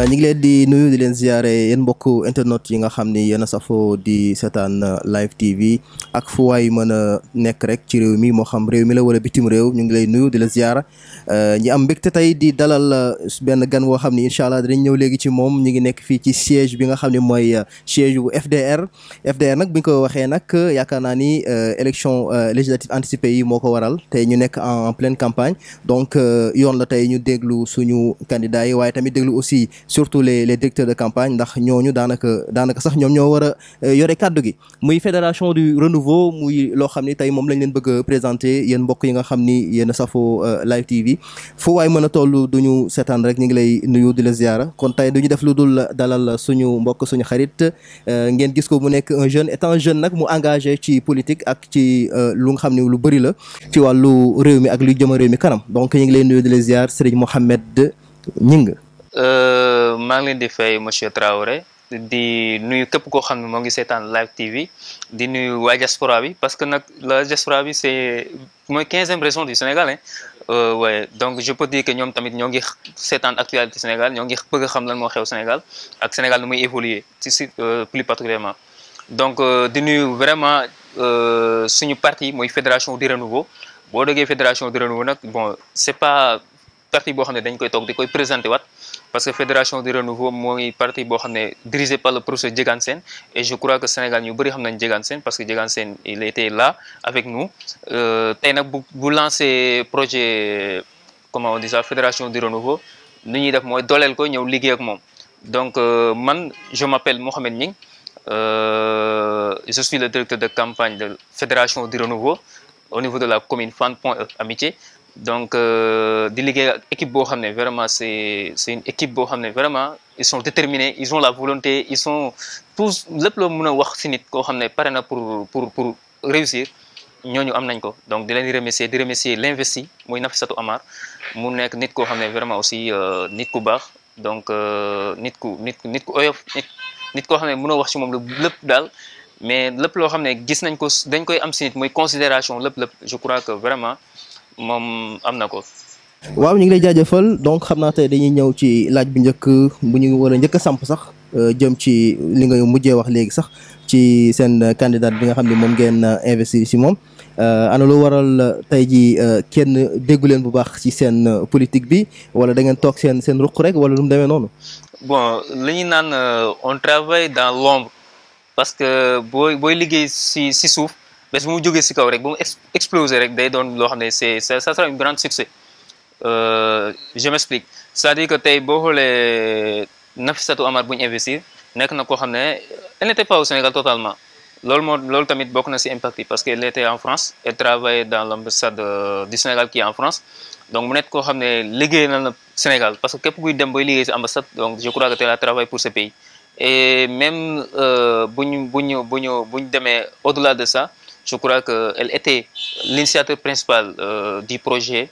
ñu ngi leen di nuyu di leen ziare yéen mbokk internet yi nga xam ni yéen a safoo di seetaan live TV ak fu waay mën a nekk rek ci réew mi moo xam réew mi la wala bitim réew ñu ngi lay nuyu di la ziara ñi am mbégte tey di dalal benn gan woo xam ni incha allah dinañ ñëw léegi ci moom ñu ngi nekk fii ci siège bi nga xam ne mooy siège bu FDR FDR nag bu ñu ko waxee nag yaakaar naa ni élection législative anticipée yi moo ko waral tey ñu nekk en pleine campagne donc yoon la tey ñu déglu suñu candidats yi waaye tamit déglu aussi surtout les les directeurs de campagne ndax ñooñu daanaka daanaka sax ñoom ñoo war a yore kàddu gi muy fédération du renouveau muy loo xam ni tey moom lañ leen bëgg a présenter yéen mbokk yi nga xam ni yéen a safoo live TV fu waay mën a toll duñu seetaan rek ñu ngi lay nuyu di la ziara kon tey duñu def lu dul dalal suñu mbokk suñu xarit ngeen gis ko mu nekk un jeune étant jeune nag mu engagé ci politique ak ci lu nga xam ne lu bëri la ci wàllu réew mi ak luy jëma réew mi kanam donc ñu ngi lay nuyu di la ziar Serigne Mohamed Gningue maa ngi leen di fay monsieur Traoré di nuyu képp koo xam ne moo ngi seetaan live TV di nuyu waa diaspora bi parce que nag la diaspora bi c'est mooy quinzième région du Sénégal hein waaye donc je peux dire que ñoom tamit ñoo ngi seetaan actualité Sénégal ñoo ngi bëgg a xam lan moo xew Sénégal ak Sénégal nu muy évoluer ci si plus particulièrement donc di nuyu vraiment suñu parti mooy fédération du renouveau boo déggee fédération du renouveau nag bon c'est pas parti boo xam ne dañ koy toog di koy présenté waat parce que fédération du renouveau mooy parti boo xam ne dirigé par le professeur Diegane Sène et je crois que Sénégal ñu bëri xam nañ Diegane Sène parce que Diegane Sène il était là avec nous tey nag bu bu lancé projet comment on dit ça fédération du renouveau nu ñuy def mooy dooleel ko ñëw liggéey ak moom donc man je m'appelle Mohamed Gningue je suis le directeur de campagne de fédération du renouveau au niveau de la commune Fann Point E Amitié donc di liggéey ak équipe boo xam ne vraiment c'est c'est une équipe boo xam ne vraiment ils sont déterminés ils ont la volonté ils sont tous lépp loo mën a wax ci nit koo xam ne pare na pour pour pour réussir ñooñu am nañ ko donc di leen di remercier di remercier l'investi muy Nafissatou Amar mu nekk nit koo xam ne vraiment aussi nit ku baax donc nit ku nit nit ku oyof nit nit koo xam ne mënoo wax ci moom lépp daal mais lépp loo xam ne gis nañ ko dañ koy am ci nit muy considération lépp lépp je crois que vraiment moom am na ko. waaw ñu ngi lay jaajëfal donc xam naa tey dañuy ñëw ci laaj bu njëkk bu ñu war a njëkk a samp sax jëm ci li nga mujjee wax léegi sax ci seen candidat bi nga xam ne moom ngeen investir ci moom ana lu waral tey ji kenn déggu leen bu baax ci seen politique bi wala da ngeen toog seen seen ruq rek wala lu mu demee noonu. bon li ñu naan on travaille dans l'ombre parce que booy booy liggéey ci ci suuf. bés bu mu jógee ci kaw rek bu mu exploser rek day doon loo xam ne c'est ça sera un grand succès je m'explique c'est-à-dire que tey boo xoolee Nafissatou Amar bu ñu investir nekk na koo xam ne elle n'était pas au Sénégal totalement loolu moo loolu tamit bokk na ci impact yi parce que elle était en France elle travaillait dans l'ambassade du Sénégal qui est en France donc mu nekk koo xam ne liggéey na la Sénégal parce que képp kuy dem booy liggéey ci ambassade donc je crois que tu la travaille pour ce pays et même bu ñu bu ñu bu ñu bu ñu demee au-delà de ça je crois qu'elle était l'initiateur principal euh, du projet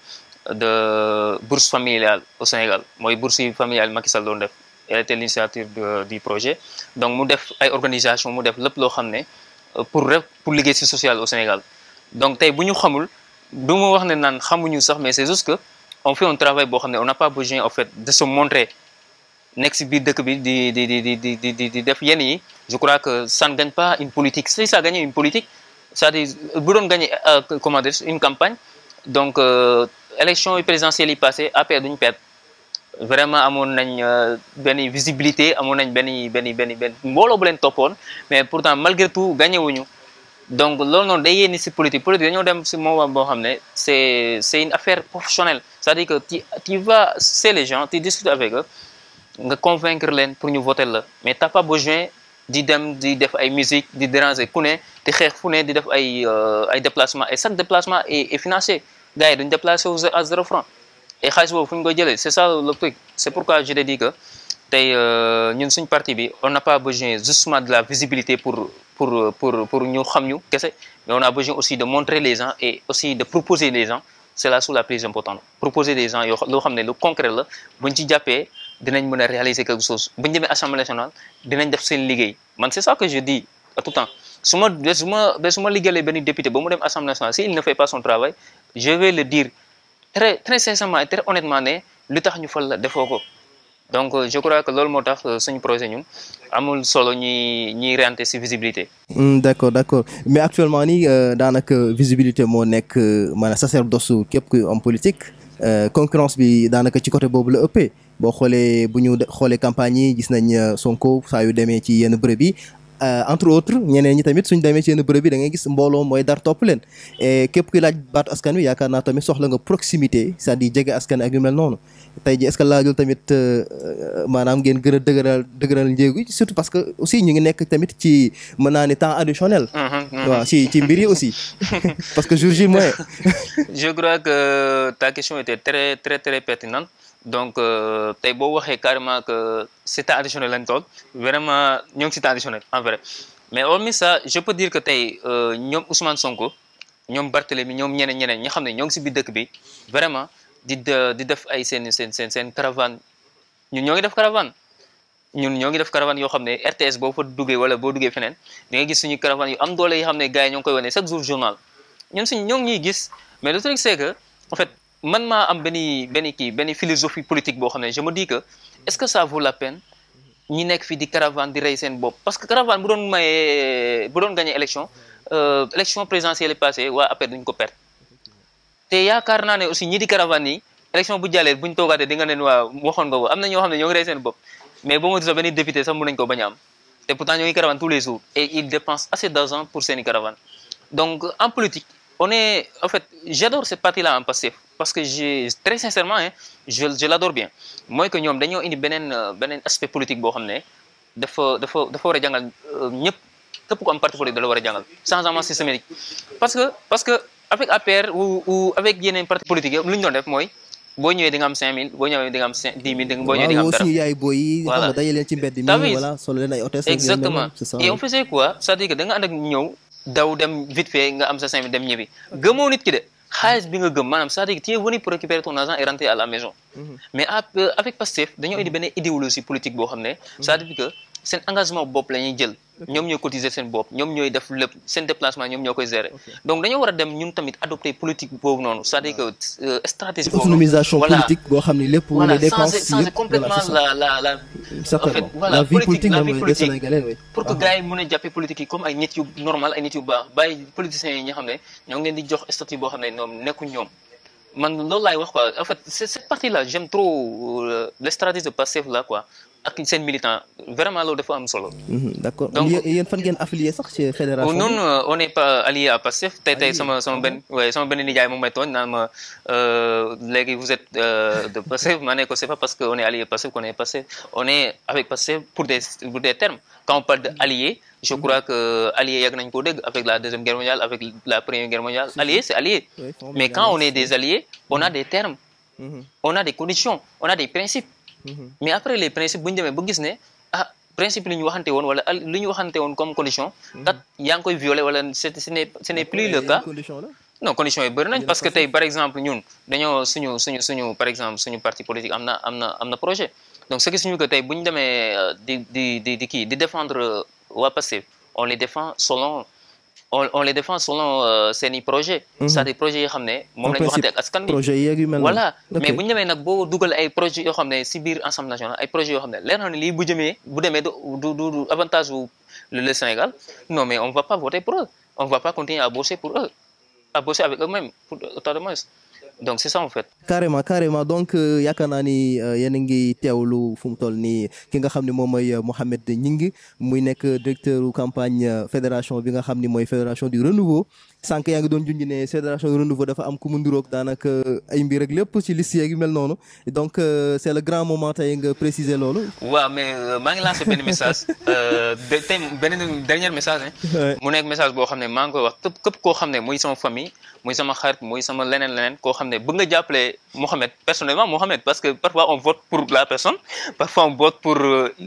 de bourse familiale au Sénégal mooy bourse familiale Macky Sall doon def elle était l'initiateur du projet donc mu def ay organisation mu def lépp loo xam ne pour rek pour liggéey ci social au Sénégal donc tey bu ñu xamul du ma wax ne naan xamuñu sax mais c'est juste que on fait un travail boo xam ne on n'a pas besoin en fait de se montrer nekk ci biir dëkk bi di di di di di di di def yenn yi je crois que ça ne gagne pas une politique si ça gagne une politique c'est-à-dire bu doon gagner comment dire une campagne donc élection yi présidentielles yi passé APR duñu perte vraiment amoon nañ benn visibilité amoon nañ benn benn benn benn mbooloo bu leen toppoon mais pourtant malgré tout gagné wuñu donc loolu noonu day yéeni ci politique politique dañoo dem ci moment boo xam ne c'est c'est une affaire professionnelle c'est-à-dire que tu tu vas c'est les gens tu discutes avec eux nga convaincre leen pour ñu voter la mais t'as pas besoin di dem di def ay musique di déranger ku ne di xeex fu ne di def ay ay déplacement et chaque déplacement est est financé gars yi duñ déplacé wu à zéro franc et xaalis boobu fu ñu koy jëlee c'est ça le truc c'est pourquoi je te dis que tey ñun suñ parti bi on n'a pas besoin justement de la visibilité pour pour pour pour ñu xam ñu kese mais on a besoin aussi de montrer les gens et aussi de proposer les gens c'est là sous la plus importante proposer des gens yoo loo xam ne lu concret la buñ ci jàppee dinañ mën a réaliser quelque chose bu ñu demee assemblée nationale dinañ def seen liggéey man c'est ça que je dis à tout temps su ma de su ma de su ma liggéeyee benn député ba mu dem assemblée nationale si il ne fait pas son travail je vais le dire très très sincèrement et très honnêtement ne lu tax ñu fal la defoo ko donc je crois que loolu moo tax suñu projet ñun amul solo ñuy ñuy rente ci visibilité. d' accord d' accord mais actuellement nii daanaka visibilité moo nekk maanaam sacerdoce képp kuy homme politique concurrence bi daanaka ci côté boobu la ëppee boo xoolee bu ñu xoolee campagne yi gis nañ Sonko saa yu demee ci yenn bërëb yi entre autres ñeneen ñi tamit suñ demee ci yenn bërëb yi da ngay gis mbooloo mooy dar topp leen et képp kuy laaj baatu askan wi yaakaar naa tamit soxla nga proximité c'est-à-dire jege askan ak yu mel noonu tey ji est-ce que laajul tamit maanaam ngeen gën a dëgëral dëgëral njéegu surtout parce que aussi ñu ngi nekk tamit ci mën naa ni temps additionnel waaw ci ci mbir yi aussi parce que jour J mooy je crois que ta question était très très très pertinente donc tey boo waxee carrément que c'est temps additionnel lañ toog vraiment ñoo ngi si temps additionnel en vrai mais hormis ça je peux dire que tey ñoom Ousmane Sonko ñoom Barthélémy ñoom ñeneen ñeneen ñi xam ne ñoo ngi si biir dëkk bi vraiment di di def ay seen seen seen seen caravane ñun ñoo ngi def caravane ñun ñoo ngi def caravane yoo xam ne RTS boo fa duggee wala boo duggee feneen da ngay gis suñu caravane yu am doole yoo xam ne gars yi ñoo ngi koy wane chaque jour journal ñun suñ ñoo ngi ñuy gis mais le truc c'est que en fait man maa am benn benn kii benn philosophie politique boo xam ne je me dis que est-ce que ça vaut la peine ñi nekk fii di caravane di rey seen bopp parce que caravane bu doon mayee bu doon gagné élection élection présidentielle passée waa après duñ ko perdre te yaakaar naa ne aussi ñi di caravane yi élection bu jàllee buñ toogaatee di nga leen waa waxoon nga ko am na ñoo xam ne ñoo ngi rey seen bopp mais boo ma sax benn député sax mën nañ ko bañ a am te pourtant ñoo ngi caravane tous les jours et ils dépensent assez d'argent pour seeni caravane donc en politique on est en fait j'adore cette partie-là en Pastef parce que j'ai très sincèrement hein je je l'adore bien mooy que ñoom dañoo indi beneen beneen aspect politique boo xam ne dafa dafa dafa war a jàngal ñëpp képp ku am parti politique da la war a jàngal changement systémique parce que parce que avec APR ou ou avec yeneen parti politique lu ñu doon def mooy boo ñëwee di nga am 5000 boo ñëwee di nga am 5 10 000 boo ñëwee di nga am dara suñu yaay booy yi xam nga daje leen ci mbedd mi voilà solo leen ay hôtesse exactement et on faisait quoi c'est-à-dire que da nga ànd ak ñëw daw dem vite fait nga am sa 5000 dem ñibbi gëmoo nit ki de xaalis bi nga gëm maanaam c'est-à-dire que tu es venu pour récupérer ton argent et rentrer à la maison mais avec Pastef dañoo indi benn idéologie politique boo xam ne c'est-à-dire que seen engagement bopp la ñuy jël ñoom ñooy cotiser seen bopp ñoom ñooy def lépp seen déplacement ñoom ñoo koy gérer donc dañoo war a dem ñun tamit adopter politique boobu noonu c'est-à-dire que stratégie boobu autonomisation politique boo xam ne lépp voilà les dépenses changer changer complètement la la la en fait voilà politique la vie politique pour que gars yi mën a jàppee politique yi comme ay nit yu normal ay nit yu baax bàyyi politiciens yi nga xam ne ñoo ngi leen di jox statut boo xam ne ñoom nekkuñ ñoom man loolu laay wax quoi en fait cette partie là j'aime trop les stratégies de Pastef là quoi ak seen militant vraiment loolu dafa am solo. d'accord donc yéen fan ngeen affilié sax ci fédération non on n'est pas allié à Pastef tey tey sama sama benn waaye sama benn nijaay moom may tooñ naan ma léegi vous êtes de Pastef ma ne ko c'est pas parce que on est allié Pastef qu'on est Pastef on est avec Pastef pour des pour des termes quand on parle de allié je crois que allié yàgg nañu koo dégg avec la deuxième guerre mondiale avec la première guerre mondiale allié c'est allié mais quand on est des alliés on a des termes on a des conditions on a des principes mais après les principes bu ñu demee ba gis ne ah principe li ñu waxante woon wala li ñu waxante woon comme condition kat yaa ngi koy violer wala c'est ce n'est ce n'est plus le cas non conditions yi bëri nañ parce que tey par exemple ñun dañoo suñu suñu suñu par exemple suñu parti politique am na am na am na projet donc ce qui signifie que tey bu ñu demee di di di di kii di défendre waa Pastef on les défend selon on on les défend selon seen i projet c'est-à-dire projets yoo xam ne moom lañu waxante ak askan bi projet yeeg yu mel voilà mais bu ñu demee nag boo dugal ay projets yoo xam ne si biir Assemblée nationale ay projets yoo xam ne leer na ne lii bu jëmee bu demee du du du avantage wu le Sénégal non mais on va pas voter pour eux on va pas continuer à bosser pour eux à bosser avec eux-mêmes pour autant de moins donc c'est ça en fait. carrément carrément donc yaakaar naa ni yéen a ngi teewlu fu mu toll nii ki nga xam ne moom mooy Mouhamed Gningue muy nekk directeur campagne fédération bi nga xam ni mooy fédération du renouveau sànq yaa ngi doon junj ne fédération du renouveau dafa am ku mu nduroog daanaka ay mbir ak lépp ci liste yeeg yu mel noonu donc c'est le grand moment tey nga préciser loolu. waaw mais maa ngi lancé benn message tey benn dernier message hein. mu nekk message boo xam ne maa ngi koy wax képp képp koo xam ne muy sama famille muy sama xarit muy sama leneen leneen koo xam ne bëgg nga jàppale Mohamed personnellement Mohamed parce que parfois on vote pour la personne parfois on vote pour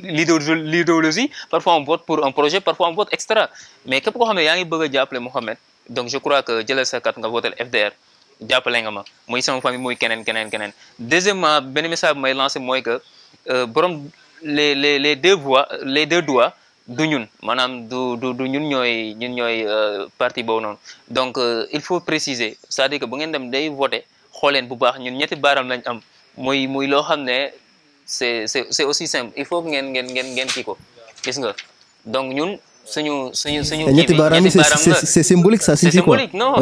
l'idéologie parfois on vote pour un projet parfois on vote extra mais képp koo xam ne yaa ngi bëgg a jàppale Mohamed donc je crois que jëlal sa carte nga votel FDR jàppale nga ma muy sama famille muy keneen keneen keneen deuxièmement benn message bi may lancé mooy que borom les les les deux voix les deux doigts du ñun maanaam du du du ñun ñooy ñun ñooy parti boobu noonu donc il faut préciser c'est-à-dire que bu ngeen dem day voter xooleen bu baax ñun ñetti baaram lañ am muy muy loo xam ne c'est c'est c'est aussi simple il faut que ngeen ngeen ngeen ngeen kii ko gis nga donc ñun suñu suñu suñu. ñetti baaraam yi c'est c'est symbolique ça c'est signifie quoi symbolique non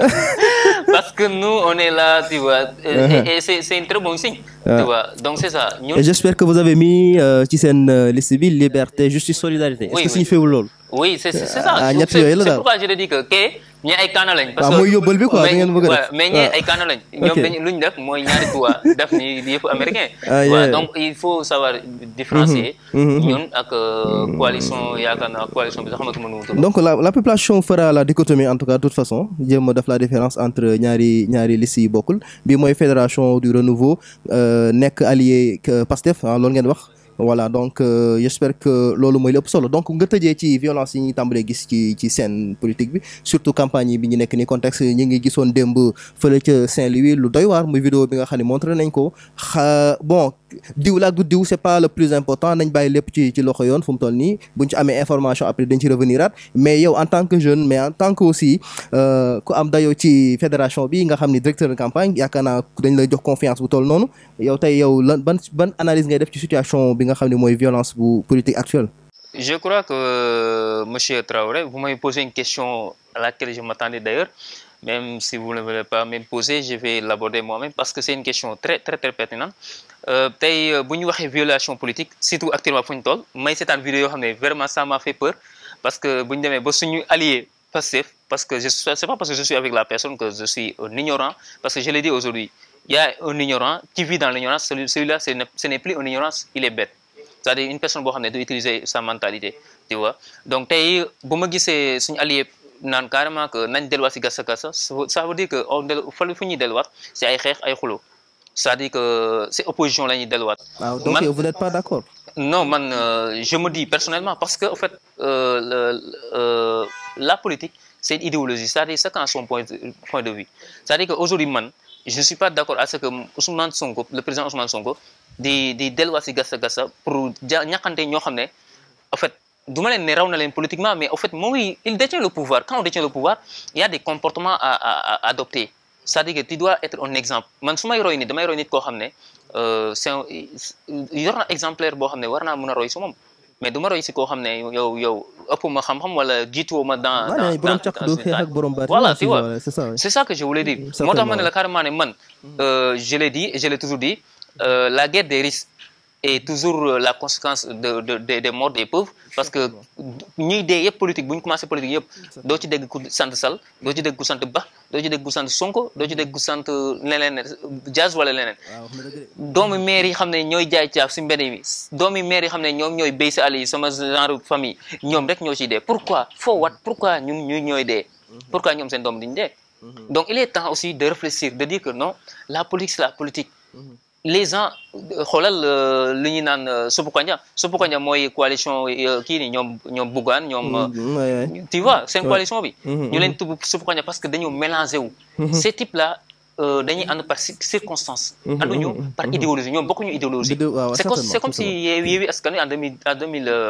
parce que nous on est là tu vois et, et c'est c'est un très bon signe tu vois donc c'est ça ñun et j'espère que vous avez mis euh, ci seen euh, liste bi liberté justice solidarité est-ce Oui, que oui. signifie wul loolu oui c'est c'est c'est ça Ah, ñett c'est yooyu la c'est daal. pourquoi je te dis que kee ñi ay kaana lañ parce waaw que mooy yóbbal bi quoi mais- da ngeen bëgg a def. ouais, mais ñi waaw. ay kaana lañ ñoom Ok. dañu lu ñu def mooy ñaari tuwa def ni di yëpp américain Ah, Voilà, yeah. donc il faut savoir différencier Mhm, mhm. ñun ak euh, coalition yaakaar naa coalition bi sax xamatuma nu mu tudd donc la la population fera la dichotomie en tout cas de toute façon jéem a def la différence entre ñaari ñaari listes yi bokkul bi mooy fédération du renouveau euh, nekk allié que Pastef ah loolu ngeen wax voilà donc euh, j'espère que loolu mooy lépp solo donc nga tëjee ci violence yi ñuy tàmbalee gis ci ci scène politique bi surtout campagne yi bi ñu nekk ni contexte ñi ngi gisoon démb fële ca Saint-Louis lu doy waar muy vidéo bi nga xam ne montré nañ ko xa bon diw la ak du diw c'est pas le plus important nañ bàyyi lépp ci ci loxo yoon fu mu toll nii buñ ci amee information après dañ ci revenir at mais yow en tant que jeune mais en tant que aussi euh, ku am dayoo ci fédération bi nga xam ni directeur de campagne yaakaar naa dañ lay jox confiance bu toll noonu yow tey yow lan ban ban analyse ngay def ci situation bi nga xam ne mooy violence bu politique actuelle. Je crois que euh, Monsieur Traoré, vous m'avez posé une question à laquelle je m'attendais d'ailleurs. Même si vous ne voulez pas me poser, je vais l'aborder moi-même parce que c'est une question très très très pertinente. Euh, tey euh, bu ñu waxee violation politique surtout actuellement fu ñu toll may seetaan vidéo yoo xam ne vraiment ça m'a fait peur parce que bu ñu demee ba suñu allié Pastef parce que je suis- c'est pas parce que je suis avec la personne que je suis un ignorant parce que je l'ai dit aujourd'hui il y a un ignorant qui vit dans l'ignorance celui- celui-là ce n'est- ce n'est plus un ignorance il est bête c'est-à-dire une personne boo xam ne du utiliser sa mentalité tu vois donc tey bu ma gisee suñu allié naan carrément que nañ delluwaat si gasa gasa ça veut dire que on del fa fu ñuy delluwaat c'est ay xeex ay xulo c'est-à-dire que c'est opposition la ñuy delluwaat waaw donc Man- yow vous n'êtes pas d'accord. non man euh, je me dis personnellement parce que en fait euh, le- euh, la politique c'est une idéologie c'est-à-dire chacun a son point de, point de vue c'est-à-dire que aujourd'hui man je suis pas d'accord à ce que Ousmane Sonko le président Ousmane Sonko di di delluwaat si gasa gasa pour ja ñàkkante ñoo xam ne en fait du ma leen ne raw na leen politiquement mais en fait moom il il détient le pouvoir quand on détient le pouvoir il y a des comportements à à à adopter c'est-à-dire que tu dois être un exemple man su may roy nit damay roy nit koo xam ne euh, c'est un yor na exemplaire boo xam ne war naa mën a roy si moom mais du ma roy si koo xam ne yow yow ëpp ma xam-xam wala jiituwoo ma dans waaw dans nee borom dans- càq dans du une xeex ak tâche. borom baat. Voilà, tu vois. c'est ça. C'est ça que je voulais dire. Certainement, moo tax ma ne ouais. la carrément ne man euh, je l'ai dit et je l'ai toujours dit euh, la guerre des risques est toujours euh, la conséquence de de de des morts des pauvres parce que ñuy dee yëpp politique bu ñu commencé politique yëpp doo ci dégg ku sant Sall doo ci dégg ku sant Ba doo ci dégg ku sant Sonko doo ci dégg ku sant leneen Diaz wala leneen waaw wax na dëgg de. doomi maire yi xam ne ñooy jaay caaf si mbedd mi doomi maire yi xam ne ñoom ñooy béy si àll yi sama genre famille ñoom rek ñoo ciy dee pourquoi foo wat pourquoi ñun ñu ñooy dee pourquoi ñoom seen doom diñ dee donc il est temps aussi de réfléchir de dire que non la politique c'est la politique les gens euh, xoolal euh, li ñuy naan euh, Suppu Kanja Suppu Kanja mooy coalition euh, kii ni ñoom ñoom Bougane ñoom euh, Mm, ouais, ouais. tu vois seen Ouais. coalition bi Mhm, ñu leen tudd Suppu Kanja parce que dañoo mélangé wu ces types là euh, dañuy ànd par cir- circonstance Mhm, ànduñu mhm, par mhm. idéologie ñoom bokkuñu idéologie Biddew, waaw, c'est comme certainement, c'est comme si Yewwi Yewwi Askan Wi en 2000 en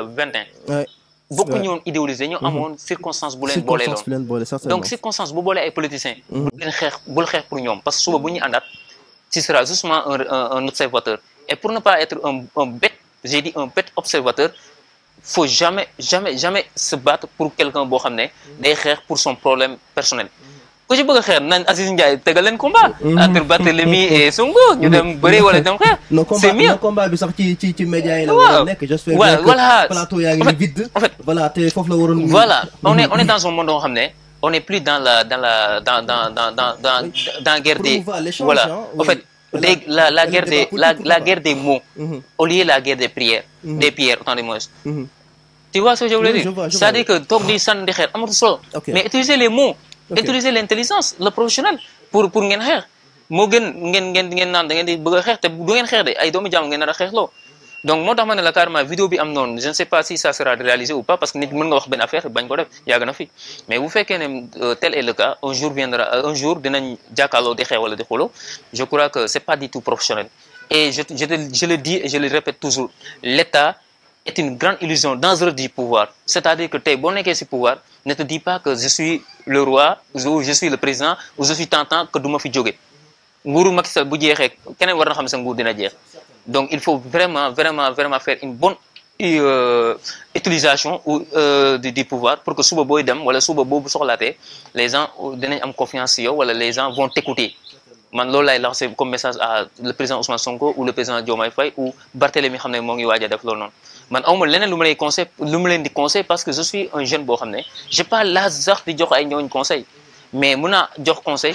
2021 Ouais. bokkuñu woon idéologie dañoo amoon circonstance bu leen boolee circonstance loon bi leen boole certainement. donc circonstance bu boolee ay politiciens bul leen xeex bul xeex pour ñoom parce que suba bu ñuy àndaat tu seras justement un, un, un observateur et pour ne pas être un, un bête j'ai dit un bête observateur faut jamais jamais jamais se battre pour quelqu'un boo xam ne day xeex pour son problème personnel ku ci bëgg a xeex nañ Aziz Ndiaye tegal leen combat entre Barthélemy et Sonko ñu dem bëri wala dem xeex non combat c'est mieux non combat bi sax ci ci ci média yi la Waaw. war a nekk j'espère Ouais, bien que voilà. plateau yaa En ngi fait- vide en fait- voilà te foofu la waroon Voilà, on est, on est dans un monde où on est, on est plus dans la, dans la, dans, dans, dans, dans, dans, Oui. dans la guerre des, Promouvoir l'échange, voilà. hein, En oui. fait, les- la, la Le guerre débat des, politique, la, pourquoi la pas. guerre des mots, Mhm, au lieu de la guerre des prières, Mhm. des prières, autant de moins. mhm. Tu vois ce que je voulais Oui, dire? je vois, je C'est-à-dire que toog di sànni di xeer amatu solo. Ok. Mais utiliser les mots, Ok. utiliser l'intelligence, le professionnel pour pour ngeen xeex. moo gën ngeen ngeen ngeen naan da ngeen di bëgg a xeex te du ngeen xeex de ay doomu jàmm ngeen nar a xeexloo. donc moo tax ma ne la carrément vidéo bi am noonu je ne sais pas si ça sera réalisé ou pas parce que nit mën nga wax benn affaire bañ ko def yàgg na fi mais bu fekkee ne euh, tel est le cas un jour viendra euh, un jour dinañ jàkkaarloo di xeex wala di xuloo je crois que c'est pas du tout professionnel et je je te- je le dis et je le répète toujours l'État est une grande illusion dangereuse du pouvoir c'est-à-dire que tey boo nekkee ci pouvoir ne te dis pas que je suis le roi ou je suis le président ou je suis tentant que du ma fi jóge nguuru Macky Sall bu jeexee keneen war na xam sa nguur dina jeex donc il faut vraiment vraiment vraiment faire une bonne euh, utilisation ou euh, du, du pouvoir pour que suba booy dem wala suba boobu soxlaatee les gens dinañ am confiance ci yow wala les gens vont t'écouter man loolu laay lancer comme message à le président Ousmane Sonko ou le président Diomaye Faye ou Barthélémy xam ne moo ngi waaj a def loolu noonu man awma leneen lu ma lay conseil lu ma leen di conseil parce que je suis un jeune boo xam ne j'ai pas l'âge sax di jox ay ñooñ conseil mais mun naa jox conseil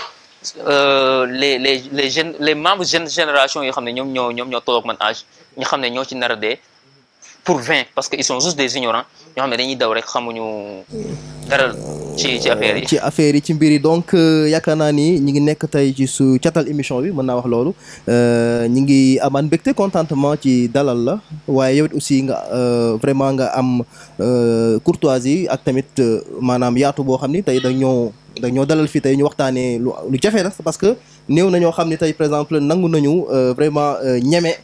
euh, les les les jeunes les membres jeune génération yoo xam ne ñoom ñoo ñoom ñoo tolloog man âge ñu xam ne ñoo ci nar a dee pour 20 parce que ils sont juste des ignorants ñoo xam ne dañuy daw rek xamuñu dara ci ci affaire yi. ci affaire yi ci mbir yi donc yaakaar naa ni ñi ngi nekk tey ci su catal émission bi mën naa wax loolu ñi ngi amaan mbégte contentement ci dalal la waaye yow it aussi nga vraiment nga am courtoisie ak tamit maanaam yaatu boo xam ni tey dañoo dañoo dalal fii tey ñu waxtaanee lu lu jafe la parce que néew na ñoo xam ni tey par exemple nangu nañu vraiment ñeme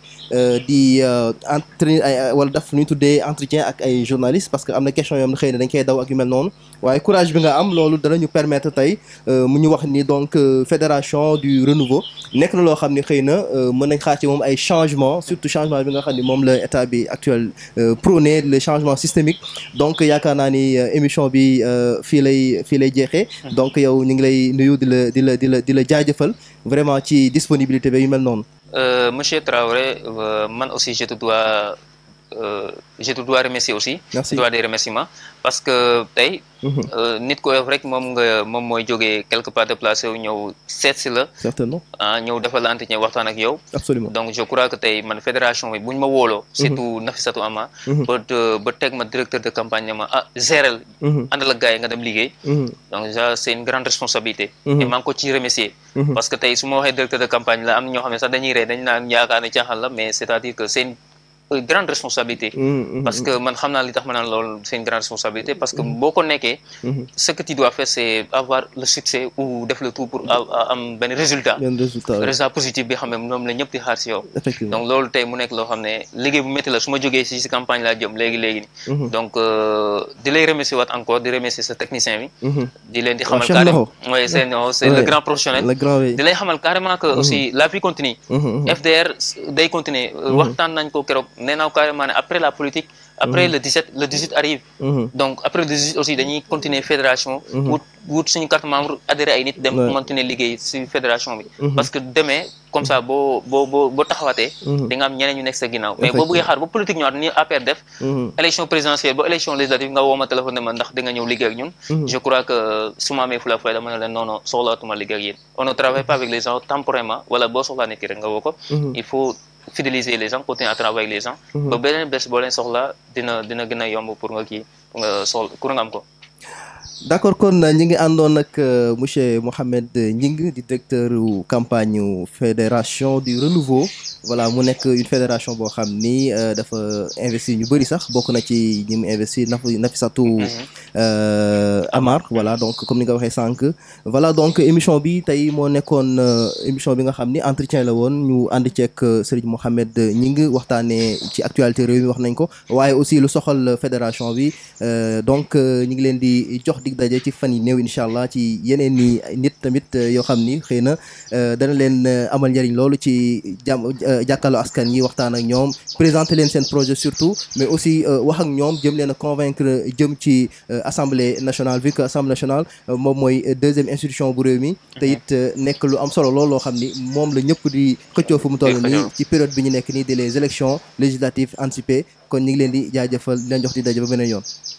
di entretien ay wala daf lu ñu tuddee entretien ak ay journalistes parce que am na question yoo xam ne xëy na dañ koy daw ak yu mel noonu waaye courage bi nga am loolu danañu permettre tey mu ñu wax ni donc fédération du renouveau nekk na loo xam ni xëy na mën nañ xaar ci moom ay changement surtout changement bi nga xam ni moom la état bi actuel prôné le changement systémique donc yaakaar naa ni émission bi fii lay fii lay jeexee donc yow ñu ngi lay nuyu di la di la di la di la jaajëfal vraiment ci disponibilité bi yu mel noonu Euh, Monsieur Traoré, euh, man aussi je te dois, euh, je te dois remercier aussi. Merci. Je te dois des remerciements parce que tey. nit ko rek moom nga moom mooy jógee quelque part déplacé wu ñëw seet si la. certainement ah ñëw defal la entretien waxtaan ak yow. absolument donc je crois que tey man fédération bi bu ñu ma wóoloo. surtout Nafissatou Ama. ba ba teg ma directeur de campagne ne ma ah géral. àndal ak gars yi nga dem liggéey. donc déjà c'est une grande responsabilité. et maa ngi ko ciy remercier. parce que tey su ma waxee directeur de campagne la am na ñoo xam ne sax dañuy rey dañu naan yaakaar ne caaxaan la mais c'est-à-dire que c'est une grande responsabilité. parce que man xam naa li tax ma naan loolu c'est une grande responsabilité parce que boo ko nekkee. ce que tu dois faire c'est avoir le succès ou def le tout pour am benn résultat. benn résultat résultat positif bi xam ne moom la ñëpp di xaar si yow. effectivement donc loolu tey mu nekk loo xam ne liggéey bu métti la su ma jógee si si campagne laa jëm léegi léegi nii. donc di lay remercier waat encore di remercier sa technicien bi. di leen di xamal Cheikh carrément Nakho. oui c'est non c'est le grand professionnel. le grand oui. di lay xamal carrément que aussi la vie continue. FDR day continuer waxtaan nañ ko keroog nee naa ko carrément ne après la politique après le 17 le 18 arrive donc après le 18 aussi dañuy continuer fédération wut wut suñu carte membre adhéré ay nit dem Ouais. continuer liggéey si fédération bi parce que demain comme ça boo boo boo boo taxawaatee di nga am ñeneen ñu nekk sa ginnaaw mais boo bëggee xaar ba politique ñëwaat ni APR def élection présidentielle ba élection législative nga woo ma téléphone ne ma ndax di nga ñëw liggéey ak ñun je crois que su ma amee fula fula dama ne leen non non soxlaatuma liggéey ak yéen on ne travaille pas avec les gens temporairement wala boo soxlaa nit ki rek nga woo ko il faut fidéliser les gens continuer à travailler avec les gens ba beneen bés boo leen soxla dina dina gën a yomb pour nga kii pour nga soxla pour nga am ko d'accord kon ñi ngi àndoon ak euh, monsieur Mohamed Gningue di directeur u campagne u fédération du renouveau voilà mu nekk une fédération boo xam ni euh, dafa investir ñu bëri sax bokk na ci ñi mu investir Naf Nafissatou euh, Amar voilà donc comme ni nga waxee sànq voilà donc émission bi tey moo nekkoon euh, émission bi nga xam ni entretien la woon ñu ànd ceeg euh, Serigne Mohamed Gningue waxtaanee ci actualité réew mi wax nañ ko waaye aussi lu soxal fédération bi euh, donc euh, ñu ngi leen di jox dig daje ci fan yi néew incha allah ci yeneen ni nit tamit euh, yoo xam ni xëy na euh, dana leen euh, amal njëriñ loolu ci jàmm euh, jàkkaarloo askan yi waxtaan ak ñoom présenter leen seen projet surtout mais aussi euh, wax ak ñoom jëm leen a convaincre jëm ci euh, assemblée nationale vu que assemblée nationale euh, moom mooy euh, deuxième institution bu réew mi te it euh, nekk lu am solo loolu loo xam ni moom la ñëpp di xëccoo fu mu toll nii ci période bi ñu nekk nii de les élections législatives anticipées kon ñu ngi leen di jaajëfal di leen jox di daje ba beneen yoon